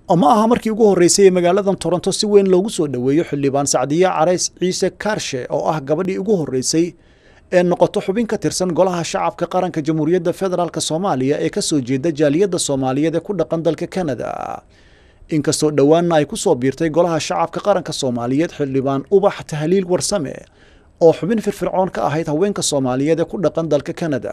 ma aha markii ugu horreysay ee magaaladan toronto si weyn loogu soo dhoweeyo xildhibaan sacdiye carays ciise kaarshe oo ah gabadhii ugu horreysay ee noqoto xubin ka tirsan golaha shacabka qaranka jamhuuriyadda federaalk soomaaliya ee ka soo jeeda jaaliyadda soomaaliyeed ee ku dhaqan dalka kanada inkastoo dhowaanna ay ku soo biirtay golaha shacabka qaranka soomaaliyeed xildhibaan ubax tahliil warsame oo xubin firfircoon ka ahayd haweenka soomaaliyeed ee ku dhaqan dalka kanada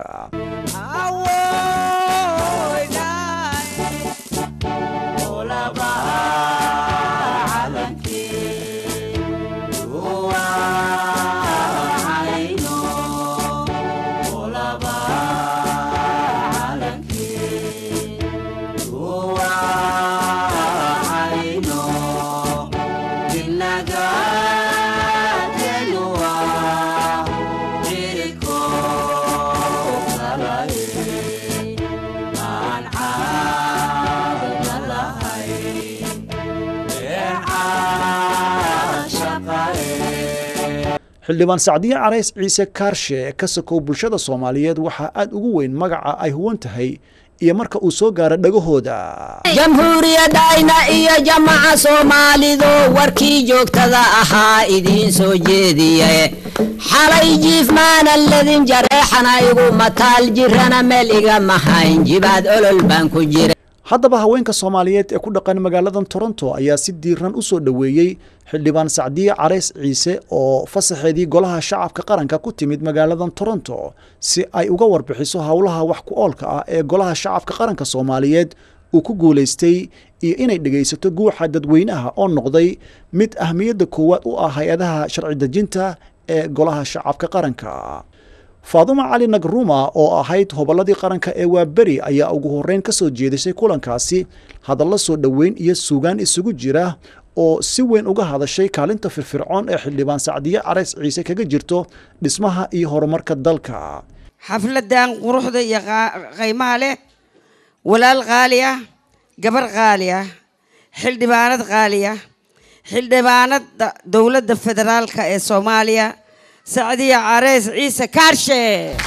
xildhibaan sacdiye carays ciise kaarshe ka sokow bulshada soomaaliyeed waxaa aad ugu weyn magaca ay huwan tahay iyo marka uu soo gaaro dhagahooda jamhuuriyadayna iyo jamaca soomaalidu warkii joogtada ahaa idiin soo jeediye xalay jiifmaana ledin jareexana igu mataal jirana meel iga mahayn jibaad olol baan ku jira haddaba haweenka soomaaliyeed ee ku dhaqan magaaladan toronto ayaa si diiran u soo dhoweeyey xildhibaan sacdiye carays ciise oo fasaxeedii golaha shacabka qaranka ku timid magaaladan toronto si ay uga warbixiso howlaha wax ku oolka ah ee golaha shacabka qaranka soomaaliyeed uu ku guulaystay iyo inay dhegaysato guuxa dadweynaha oo noqday mid ahmiyadda koowaad u ah hay-adaha sharci dejinta ee golaha shacabka qaranka faaduma cali nagruma oo ahayd hobolladii qaranka ee waaberi ayaa ugu horreyn ka soo jeedisay kulankaasi hadallo soo dhoweyn iyo suugaan isugu jira oo si weyn uga hadashay kaalinta firfircoon ee xildhibaan sacdiye carays ciise kaga jirto dhismaha iyo horumarka dalka xafladan quruxda iyo qaymaha leh walaal qaali ah gabar qaali ah xildhibaanad qaali ah xildhibaanada dowladda federaalka ee soomaaliya sacdiya careys ciise kaarshe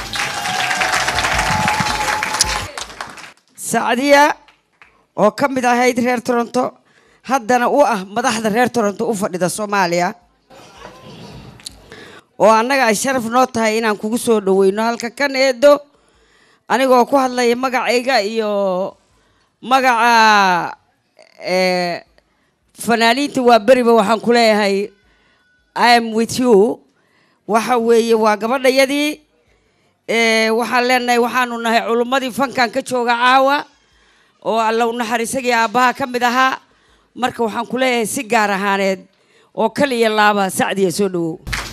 sacdiya oo ka mid ahayd reer toronto haddana u ah madaxda reer toronto u fadhida soomaaliya oo annaga ay sharaf noo tahay inaan kugu soo dhaweyno halka kan eedo anigoo ku hadlaya magacayga iyo magaca fanaaniinta waa beriba waxaan ku leeyahay i am with you waxa weeye waa gabadhayadii waxaan leenahay waxaanu nahay culummadii fankan ka jooga caawa oo allow naxariisagii aabbaha ka mid ahaa marka waxaan ku leeyahay si gaar ahaaneed oo kaliya laaba sacdiya soo dhawow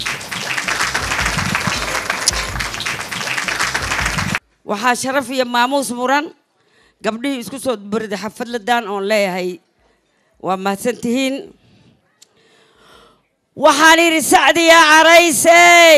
waxaa sharaf iyo maamuus muran gabdhihii isku soo bariday xafadladan oon leeyahay waa mahadsantihiin waxaan idhi sacdiya caraysey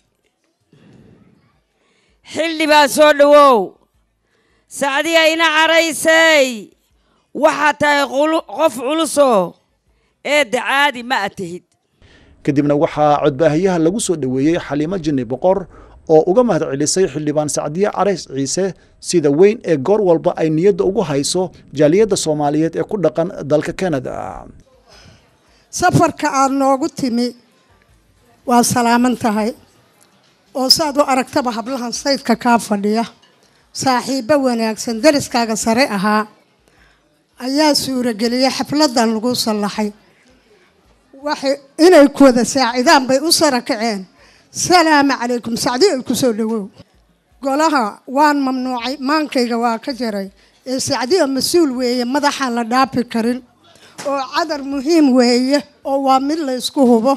xildhibaan soo dhawow sacdiya ina caraysey waxaad tahay qof culusoo eedda caadi ma ad tihid kadibna waxaa codbaahayaha lagu soo dhoweeyey xaliimo jinni boqor oo uga mahad celisay xildhibaan sacdiye carays ciise sida weyn ee goor walba ay niyadda ugu hayso jaaliyadda soomaaliyeed ee ku dhaqan dalka kanada safarka aada noogu timi waa salaaman tahay oo saad u aragtaba hablahan saydka kaa fadhiya saaxiibbo wanaagsan dariskaaga sare ahaa ayaa suurageliyay xafladan lagu sallaxay waxay inay ku wada saacidaan bay u sara kaceen salaamu calaykum sacdi ay ku soo dhawow golaha waan mamnuucay maankayga waa ka jaray ee sacdiya mas-uul weeye madaxaan la dhaafi karin oo cadar muhiim weeye oo waa mid la ysku hubo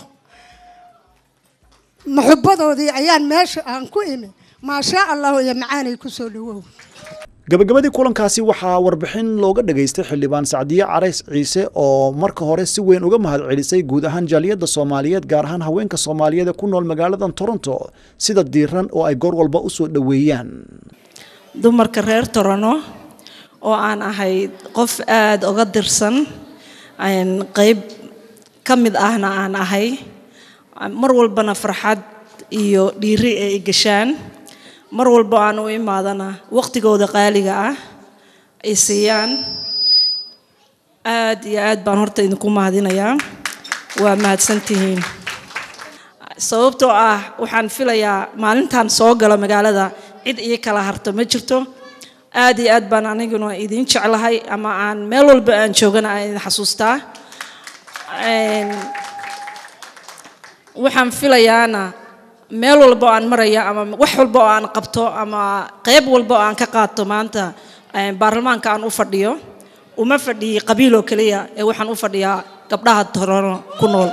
muxubadoodii ayaan meesha aan ku imi maashaa allahu iyo macaanay ku soo dhawow gabagabadii kulankaasi waxaa warbixin looga dhageystay xildhibaan sacdiye carays ciise oo marka hore si weyn uga mahad celisay guud ahaan jaaliyadda soomaaliyeed gaar ahaan haweenka soomaaliyeed ee ku nool magaaladan toronto sida diiran oo ay goor walba u soo dhoweeyaan dumarka reer torono oo aan ahay qof aada uga dirsan qeyb ka mid ahna aan ahay mar walbana farxad iyo dhiiri ay gashaan mar walba aan u imaadana waqtigooda qaaliga ah ay siiyaan aad iyo aad baan horta idinku mahadinayaa waa mahadsantihiin sababtoo ah waxaan filayaa maalintan soo gala magaalada cid ii kala harto ma jirto aad iyo aad baan aniguna idiin jeclahay ama aan meel walba aan joogana aan idin xasuustaa Een, waxaan filayaana meel walba oo aan maraya ama wax walba oo aan qabto ama qayb walba oo aan ka qaato maanta een, baarlamaanka aan u fadhiyo uma fadhiyi qabiil oo keliya ee waxaan u fadhiyaa gabdhaha torono ku nool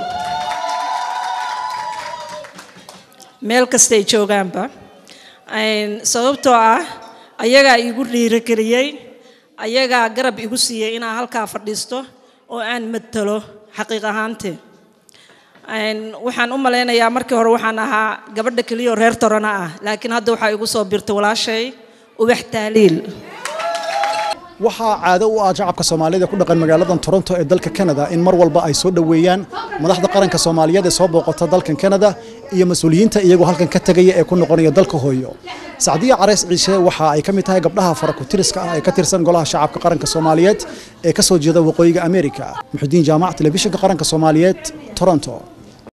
meel kastay joogaanba Een, sababtoo ah ayagaa igu dhiirigeliyey ayagaa garab igu siiyey inaan halkaa fadhiisto oo aan matalo xaqiiq ahaantii Een, waxaan u malaynayaa markii hore waxaan ahaa gabadha keliya oo reer torona ah laakiin hadda waxaa igu soo birtay walaashay ubax taaliil waxaa caado u ah shacabka soomaalida ku dhaqan magaaladan toronto ee dalka canada in mar walba ay soo dhoweeyaan madaxda qaranka soomaaliyeed ee soo booqata dalkan canada iyo mas-uuliyiinta iyagoo halkan ka tegaya ee ku noqonaya dalka hooyo sacdiya careys ciise waxa ay ka mid tahay gabdhaha farakutiriska ah ee ka tirsan golaha shacabka qaranka soomaaliyeed ee ka soo jeeda waqooyiga amerika muxudiin jaamac telefishinka qaranka soomaaliyeed toronto